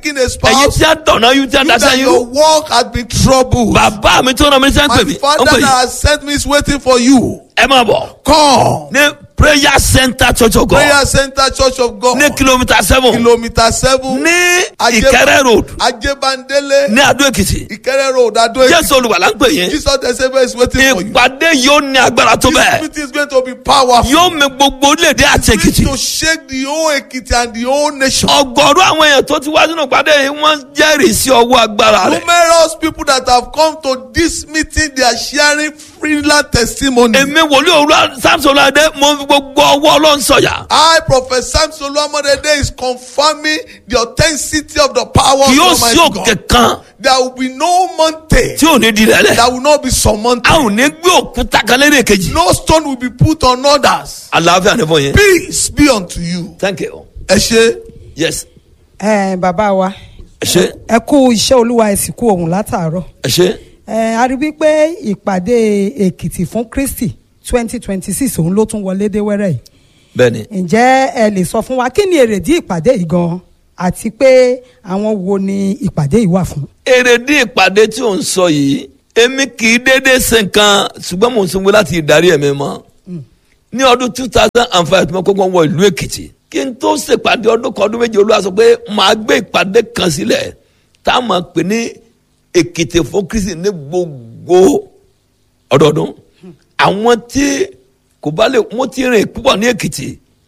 Taking a ẹ̀yin spouse. tí a dọ̀nà yín tí a You daṣẹ́ that your yín work has been troubled. bàbá mi tó ràn mí sẹ́ ń pè mí My ó ń father pè that yín has sent me is waiting for you. ẹ máa bọ̀ Come. ní prayer center church of God Prayer Center Church of God. ní kìlómítà seven Kilometer seven. ní Ajé- ìkẹrẹ road Ajebandele. ní adó èkìtì Ìkẹrẹ road Ado Ekiti. jésù olùwàlà ń pè yín Jesus the Savior is waiting for you. ìpàdé yóò ní agbára tó This bẹ́ẹ̀ meeting is going to be powerful. yóò mi gbogbo orílẹ̀-èdè àti It's èkìtì going to shake the whole Ekiti and the whole nation. ọgọ́rùú àwọn èèyàn tó ti wá sínú ìpàdé yìí wọ́n jẹ́rìí sí ọwọ́ agbára rẹ̀ Numerous people that have come to this meeting, they are sharing freelance testimony. èmi wòlíì òwúrọ̀ samson ọlọ́dẹ mo fi gbogbo ọwọ́ ọlọ́run sọ̀yà I, Prophet Samson Luamodede, is confirming the authenticity of the power kì yóò of sí Almighty òkè God. kan There will be no mountain tí ò ní di rẹ̀ lẹ̀ that will not be surmounted. a ò ní gbé òkúta kan lédè kejì No stone will be put on others. àlàáfíà ní fún yín Peace be unto you. thank you Ẹ ṣe. yes ẹ bàbá wa ẹ ṣe ẹ kú iṣẹ́ olúwa ẹ sì kú ohun látàárọ̀ ẹ ṣe ẹ a rí wípé ìpàdé èkìtì fún kristi twenty twenty six òun ló tún wọlé dé wẹ́rẹ́ yìí bẹ́ẹ̀ ni ǹjẹ́ ẹ lè sọ fún wa kí ni èrèdí ìpàdé yìí gan àti pé àwọn wo ni ìpàdé yìí wà fún. èrèdí ìpàdé tí ò ń sọ yìí èmi kì í déédéé ṣe nǹkan ṣùgbọ́n mò ń sanwó láti ìdarí ẹ̀mí mọ́ ní ọdún two thousand and five tí mo kọ́kọ́ wọ ìlú èkìtì kí n tó ṣèpàdé ọdún kan ọdún méje olúwa sọ pé màá gbé ìpàdé kan sílẹ̀ tá a máa pè ní èkìtì fún kristi ní gbogbo ọdọọdún àwọn tí kò bá lè mo ti rìn púpọ̀ ní èkìtì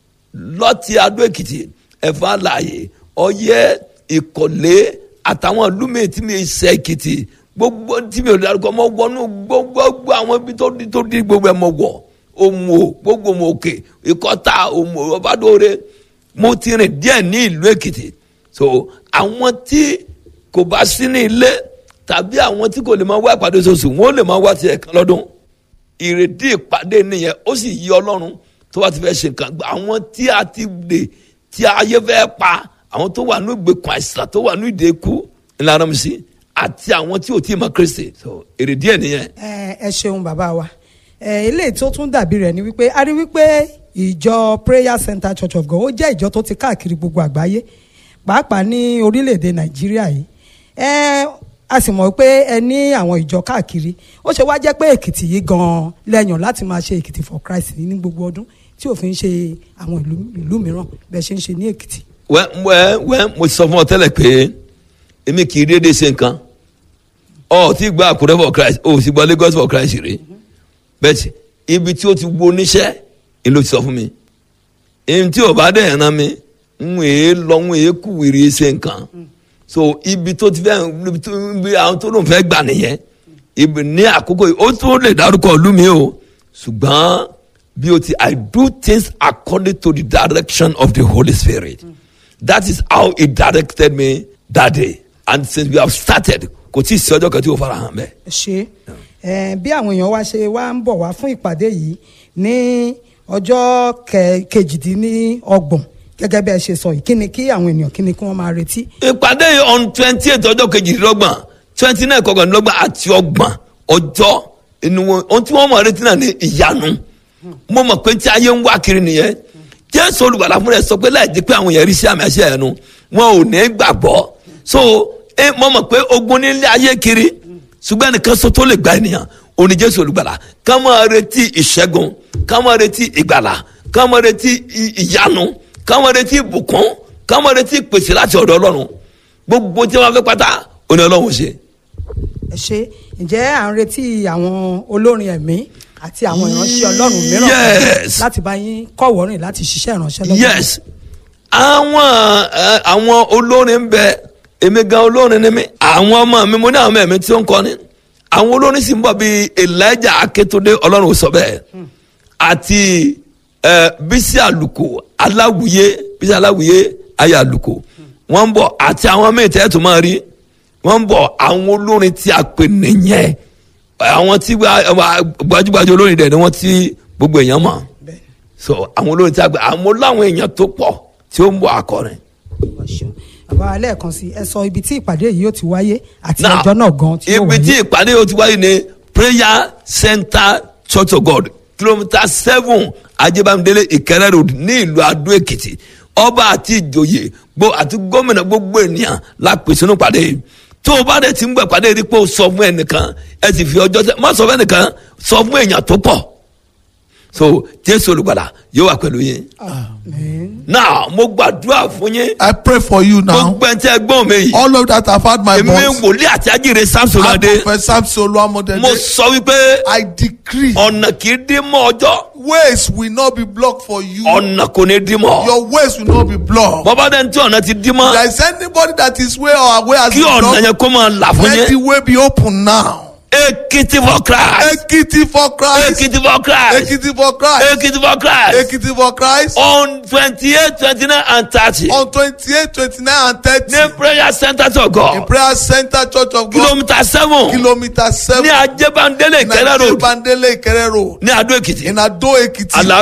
lọ́tì adó èkìtì ẹ̀fọ́ àlàyé ọyẹ́ ìkọ̀lé àtàwọn ìlú mi tí mi ṣe èkìtì gbogbo tí mi ò dárúkọ mọ wọnú gbogbo àwọn ibi tó di tó di gbogbo ẹ̀ mọ wọ̀ òmù gbogbo òmù òkè ìkọ́ta òmù ọbádóore mo ti rìn díẹ̀ ní ìlú èkìtì so àwọn tí kò bá sí ní ilé tàbí àwọn tí kò lè máa wá ìpàdé oṣooṣù wọn ò lè máa wá tiẹ̀ kan lọ́dún ìrèdí ìpàdé nìyẹn ó sì yí ọlọ́run tó bá ti fẹ́ ṣe nǹkan gbà àwọn tí a ti dè tí ayé fẹ́ pa àwọn tó wà ní ìgbèkùn àìsàn tó wà ní ìdè ikú ńlára mi sí àti àwọn tí ò tí ì mọ kristi so ìrèdí ẹ̀ nìyẹn. ẹ ẹ ṣeun bàbá wa ẹ eléyìí tó tún dàbí rẹ̀ ni wípé a rí wípé ìjọ prayer center church of god ó jẹ́ ìjọ tó ti káàkiri gbogbo àgbáyé pàápàá ní orílẹ̀-èdè nàìjíríà yìí ẹ a sì mọ̀ pé ẹ ní àwọn ìjọ káàkiri ó ṣe wá jẹ́ pé èkìtì yìí gan-an lẹ́yìn láti máa ṣe èkìtì for christ ní gbogbo ọdún tí òfin ṣe àwọn ìlú ìlú mìíràn bẹ́ẹ̀ ṣe ń ṣe ní èkìtì. wẹ́ wẹ́ wẹ́ mo sọ fún ọ tẹ́lẹ̀ pé èmi kì í dédé ṣe nǹkan ọ ti gba àkúrẹ́ for christ o sì gba lagos for christ rè bẹ́ẹ̀ ibi tí o ti wo oníṣẹ́ ni ló ti sọ fún mi èyí tí o bá dẹ̀ ràn mí ń èé lọ ń èé kú wèrè ṣe nǹkan so ibi tó ti fẹ́ ibi tó ibi àwọn tó lóun fẹ́ gbà nìyẹn ibi ní àkókò yìí ó tún lè dárúkọ ìlú mi o ṣùgbọ́n bí o ti i do things according to the direction of the holy spirit that is how he directed me that day and since we have started kò tí ì sí ọjọ́ kan tí o fara hàn bẹ́ẹ̀. ṣe ẹ bí àwọn èèyàn wá ṣe wá ń bọ̀ wá fún ìpàdé yìí ní ọjọ́ kẹ- kejìdínlọ́gbọ̀n gẹ́gẹ́ bí ẹ ṣe sọ yìí kí ni kí àwọn ènìyàn kí ni kí wọ́n máa retí. ìpàdé yìí on twenty eight ọjọ́ kejìdínlọ́gbọ̀n twenty nine kọkànlélọ́gbọ̀n àti ọgbọ̀n ọjọ́ inú wọn ohun tí wọ́n mọ̀ retí náà ní ìyanu mo mọ̀ pé tí ayé ń wá kiri nìyẹn jésù olùgbàlà fúnra ẹ̀ sọ pé láì jẹ́ pé àwọn èèyàn rí sí àmì àṣẹ ẹ̀nu wọn ò ní gbàgbọ́ so ẹ mo mọ̀ pé ogun nílé ayé kiri ṣùgbọ́n ẹnìkan sọ tó lè gba ènìyàn òní jésù olùgbàlà ká máa retí ìṣẹ́gun ká máa retí ìgbàlà ká máa retí ì- ìyanu ká máa retí ìbùkún ká máa retí ìpèsè láti ọ̀dọ̀ ọlọ́run gbogbo tí wọ́n fẹ́ pátá òní ọlọ́run ṣe. ẹ ṣe ǹjẹ́ à ń retí àwọn olórin ẹ̀mí àti àwọn ìránṣẹ́ ọlọ́run mìíràn Yes. láti bá yín kọ̀wọ́rìn láti ṣiṣẹ́ ìránṣẹ́ lọ́wọ́. yes àwọn ẹ, àwọn olórin ń bẹ èmi gan olórin ni mí àwọn ọmọ mi mo ní àwọn ẹ̀mí tí ó ń kọrin àwọn olórin sì ń bọ̀ bíi elijah akétúndé ọlọ́run ò sọ bẹ́ẹ̀ àti ẹ, bísí àlùkò aláwùyé bísí aláwùyé ayé àlùkò wọ́n ń bọ̀ àti àwọn míì tẹ́ ẹ̀ tó máa rí wọ́n ń bọ̀ àwọn olórin tí a pè nìyẹn àwọn tí gba- gbajúgbajà olórin dẹ̀ ni wọ́n ti gbogbo èèyàn mọ̀ Bẹ́ẹ̀ so àwọn olórin tí a gbé àmọ́ láwọn èèyàn tó pọ̀ tí ó ń bọ̀ akọrin. ni, wọ́n ṣeun. bàbá wa lẹ́ẹ̀kan sí ẹ sọ ibi tí ìpàdé yìí yóò ti wáyé àti Now, ọjọ́ náà gan tí yóò ibi tí wáyé. ìpàdé yóò ti wáyé ni prayer center church of god kilometre seven ajébámidélé ìkẹrẹ road ní ìlú adó èkìtì ọba àti ìjòyè gbo àti gómìnà gbogbo ènìyàn la pè sínú pàdé tó o bá dẹ̀ ti ń gbẹ̀ pàdé rí pé o sọ fún ẹnìkan ẹ sì fi ọjọ́ sẹ́ má sọ fún ẹnìkan sọ fún èèyàn tó pọ̀ so jésù olùgbàlà yóò wà pẹ̀lú yín Amen. náà mo gbàdúrà fún yín I pray for you now. gbogbo ẹ̀ ń tẹ́ gbọ́n mi yìí All of that have had my èmi voice. wòlíì àti ajíire samson I adé profess Samson Oluwamodede. mo sọ wípé I decree ọ̀nà kì í dín mọ́ ọjọ́ ways will not be blocked for you. ọ̀nà kò ní dín mọ́ Your ways will not be blocked. bọ́bá dẹ́n tí ọ̀nà ti dín mọ́ There is anybody that is way or way has kí been ọ̀nà blocked. yẹn kó máa là fún Let the yín way be open now. ekiti for christ Ekiti for Christ. ekiti for christ Ekiti for Christ. ekiti for christ Ekiti for Christ. on twenty eight twenty nine and thirty On 28, 29, and 30. ní prayer center to In god Prayer Center Church of God. kilomita seven Kilometer ní 7. ajébándélé ìkẹrẹ Nigeria road Bandele Ikere Road. ní adó èkìtì In Ado Ekiti. àlàáfíà